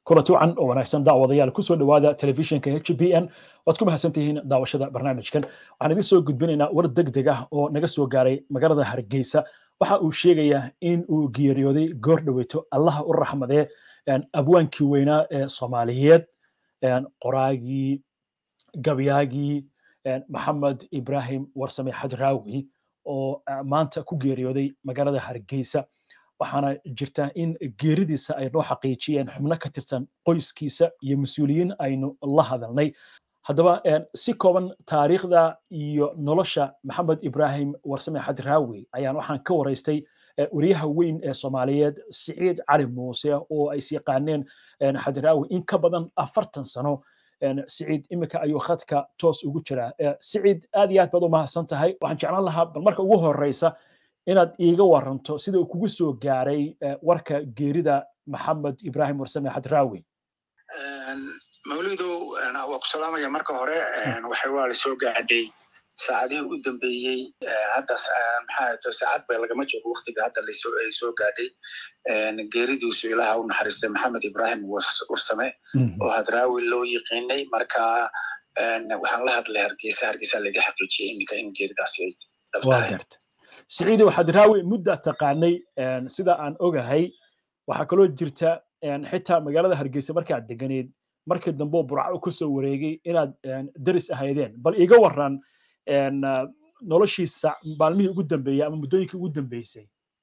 kulanti wacan oo wanaagsan daawadayaal kusoo dhowaada telefishinka h b n waad ku mahadsantihiin daawashada barnaamijkan waxaan idin soo gudbinaynaa war deg deg ah oo naga soo gaaray magaalada hargeysa waxa uu sheegayaa in uu geeriyooday goor dhoweyto allaha u raxmadee abwaankii weynaa ee soomaaliyeed qoraagii gabyaagii maxamed ibrahim warsame xajraawi oo maanta ku geeriyooday magaalada hargeysa waxaana jirta in geeridiisa ay noo xaqiijiyeen xubno ka tirsan qoyskiisa iyo mas-uuliyiin aynu la hadalnay haddaba si kooban taariikhda iyo nolosha maxamed ibrahim warsame xajraawi ayaan waxaan ka waraystay wariyaha weyn ee soomaaliyeed siciid cali muuse oo ay isyaqaaneen xajraawi in ka badan afartan sano siciid iminka ayuu khadka toos ugu jiraa siciid aad iyo aad baad u mahadsan tahay waxaan jeclaan lahaa bal marka ugu horeysa inaad iiga waranto sida uu kugu soo gaaray warka geerida maxamed ibrahim warsame xadraawi mawlidow waa ku salaamaya marka hore waxay waa lasoo gaadhay saacadihii u dambeeyey hadda maxaa saacad bay lagama joogo waktiga hadda ay soo gaadhay geeridiisu ilaaha u naxariistay maxamed ibrahim warsame oo hadraawi loo yiqiinay marka waxaan la hadlay hargeysa hargeysa laga xaqiijiyey iminka in geeridaasi ay dhabtahay siciidow xadraawi mudda taqaanay sida aan ogahay waxaa kaloo jirta xitaa magaalada hargeysa markaad deganeed markii dambe burco ku soo wareegay inaad deris ahaydeen bal iga waran noloshiisa maalmihii ugu dambeeyey ama muddooyinkii ugu dambeysay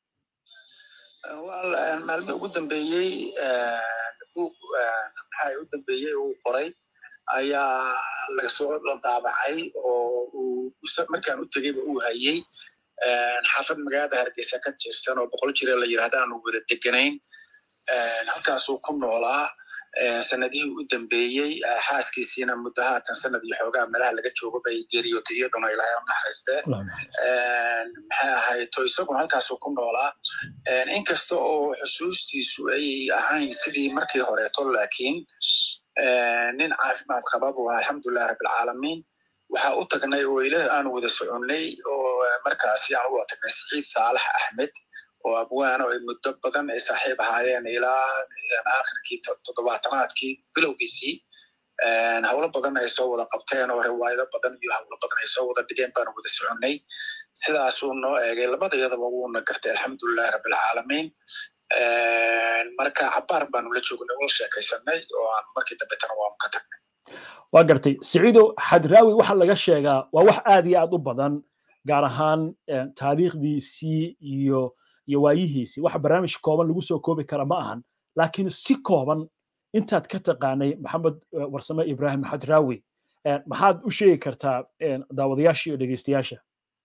maalmihii ugu dambeeyey buug maxaa u dambeeyey uu qoray ayaa lagasoo la daabacay oo uu markaan u tegeyba uu hayey xaafad magaalada hargeysa ka jirsan oo boqol jire la yirahda aanu wada deganayn halkaasuu ku noolaa sanadihii u dambeeyey xaaskiisiina muddo haatan sanad iyo xoogaa meelaha laga joogo bay geeriyootay iyaduna ilaahay u naxariiste maxay ahayto isaguna halkaasuu ku noolaa inkasta oo xusuustiisu ay ahayn sidii markii horeeto laakiin nin caafimaad qaba buu ahaa alxamdulilah rabbilcaalamiin waxaa u tagnay oo ilaah aanu wada soconnay oo markaasi aan u wada tagnay siciid saalax axmed oo abwaano ay muddo badan ay saaxiib ahaayeen ilaa aakhirkii toddobaatanaadkii bilowgiisii howlo badan ay soo wada qabteen oo riwaayado badan iyo howlo badan ay soo wada dhigeen baanu wada soconnay sidaasuu noo eegay labadayadaba wuuna gartay alxamdulilahi rabbilcaalamiin marka cabaar baanu la joognay wala sheekaysanay oo aan markii dambetana waanu ka tagnay waa gartay siciidow xadraawi waxa laga sheegaa waa wax aad iyo aad u badan gaar ahaan taariikhdiisii iyo iyo waayihiisii waxa barnaamij kooban lagu soo koobi kara ma ahan laakiin si kooban intaad ka taqaanay maxamed warsame ibrahim xadraawi maxaad u sheegi kartaa daawadayaasha iyo dhegeystayaasha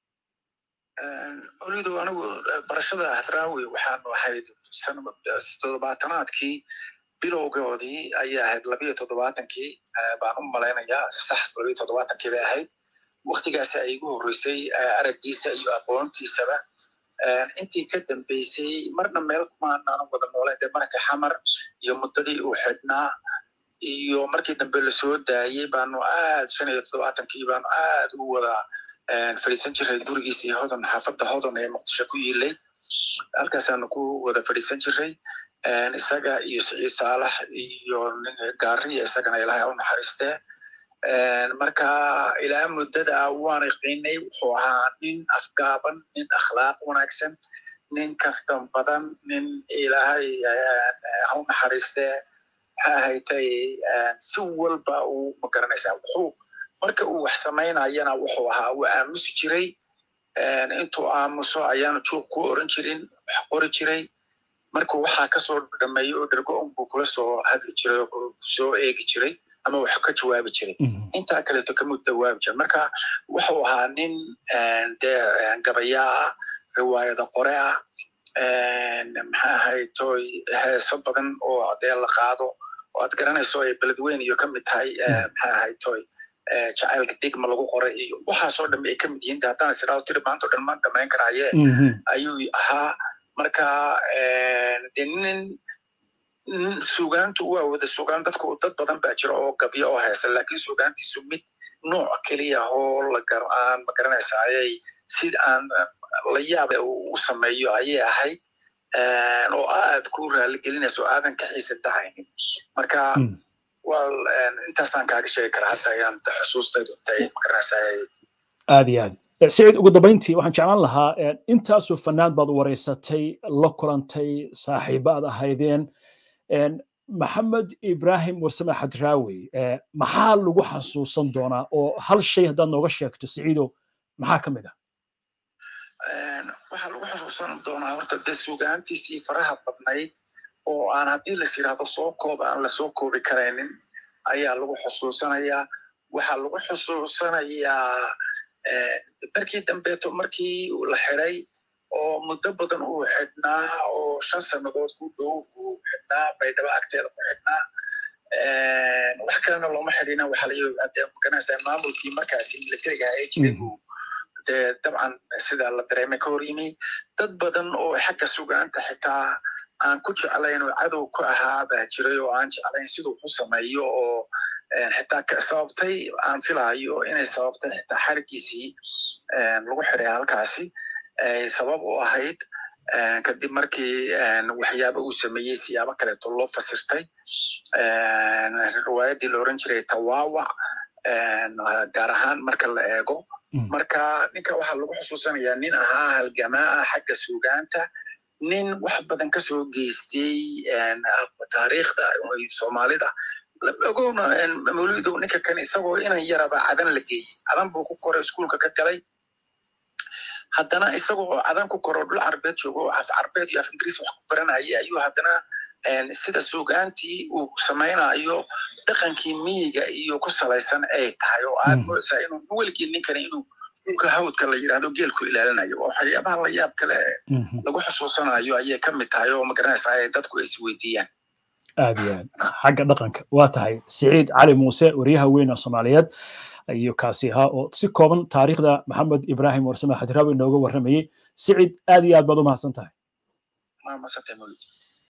olido anigu barashada hadraawi waxaanu ahayd toddobaatanaadkii bilowgoodii ayay ahayd labiyo toddobaatankii baan u malaynayaa sax labiyo toddobaatankii bay ahayd waktigaasi ay igu horreysay araggiisa iyo aqoontiisaba intii ka dambeysay marna meel kumaanaan wada nooleen dee marka xamar iyo muddadii uu xidhnaa iyo markii dambe lasoo daayey baanu aad shan iyo toddobaatankii baanu aad u wada fadhiisan jiray gurigiisa iyo hodon xaafadda hodon ee muqdisho ku yiilay halkaasaanu ku wada fadhiisan jiray isaga iyo siciid saalax iyo gaariya isagana ilaahay u naxariistee marka ilaa muddada waan iqiinay wuxuu ahaa nin afgaaban nin akhlaaq wanaagsan nin kaftan badan nin ilaahay ha u naxariistee maxaa ahaytay si walba uu magaranaysaa wuxuu marka uu wax samaynayana wuxuu ahaa uu aamusi jiray intuu aamuso ayaanu juuq ku oran jirin wax qori jiray markuu waxaa kasoo dhameeyo oo dhergo unbuu kula soo hadli jiray oo soo eegi jiray ama wax ka jawaabi jiray intaa kaleeto kama jawaabi jiray marka wuxuu ahaa nin dee gabayaa ah riwaayada qore ah maxaa ahaytoy heeso badan oo dee la qaado oo aad garanayso ay beledweyn iyo kamid tahay maxaa ahaytoy jacaylka digma lagu qoray iyo waxaasoo dhan ay kamid yihiin haddaan isiraado tiri maanta o dhan ma dhamayn karaaye ayuu ahaa marka de nin sugaantu waa wada sugaan dadku dad badan baa jira oo gabyo oo heesa laakiin sugaantiisu mid nooc keliya oo lagar aan magaranaysa ayay sid aan la yaab u sameeyo ayay ahayd oo aad ku raaligelinayso aadan ka xiisa tahaynin marka wal intaasaan kaaga sheegi karaa hadda ayaan xusuustaydu intay magaranaysay aad iyo aad siciid ugu dambayntii waxaan jeclaan lahaa intaasoo fanaad baad wareysatay la kulantay saaxiiba aad ahaydeen maxamed ibrahim warsame xadraawi maxaa lagu xasuusan doonaa oo hal shay haddaad nooga sheegto siciido maxaa ka mid ah waxaa lagu xusuusan doonaa horta dee sugaantiisii faraha badnayd oo aan haddii las yidhaahdo soo koob aan lasoo koobi karaynin ayaa lagu xusuusanayaa waxaa lagu xusuusanayaa markii dambeeto markii la xiday oo muddo badan uu xidhnaa oo shan sannadood ku dhow uu xidhnaa baydhabo agteeda ku xidhnaa wax kalena looma xidhina waxaa la maganaysaa maamulkii markaasi militariga ee jiray dee dabcan sida la dareemay ka hor yimi dad badan oo xagga sugaanta xitaa aan ku jeclayn oo cadow ku ahaa baa jiray oo aan jeclayn siduu ku sameeyo oo xitaa sababtay aan filahayo inay sababtay xitaa xarigiisii lagu xiday halkaasi ay sabab u ahayd kadib markii waxyaaba uu sameeyey siyaabo kaleeto loo fasirtay riwaayaddii la oran jiray tawaawac gaar ahaan marka la eego marka ninka waxaa lagu xusuusanayaa nin ahaa halgamaa ah xagga sugaanta nin wax badan kasoo geystay taariikhda soomaalida ogowna mawlidow ninka kan isagoo inan yaraba cadan la geeyey cadan buu ku koray iskuulka ka galay haddana isagoo cadan ku koro dhul carbeed joogo af carbeed iyo af ingiriis wax ku baranayay ayuu haddana sida sugaantii uu samaynayo dhaqankii miyiga iyo ku salaysan ay tahay oo aad moodaysaa inuu weligii ninkani inuu dhulka hawdka la yidhahdo geelku ilaalinayo oo waxyaabaha la yaab kale lagu xusuusanayo ayay ka mid tahay oo magaranaysaa ay dadku is weydiiyaan aad iyo aad xagga dhaqanka waa tahay siciid cali muuse wariyaha weyna soomaaliyeed iyo kaasi ahaa oo si kooban taariikhda maxamed ibrahim warsame xadiraawi inooga warramayey siciid aad iyo aad baad u mahadsan tahay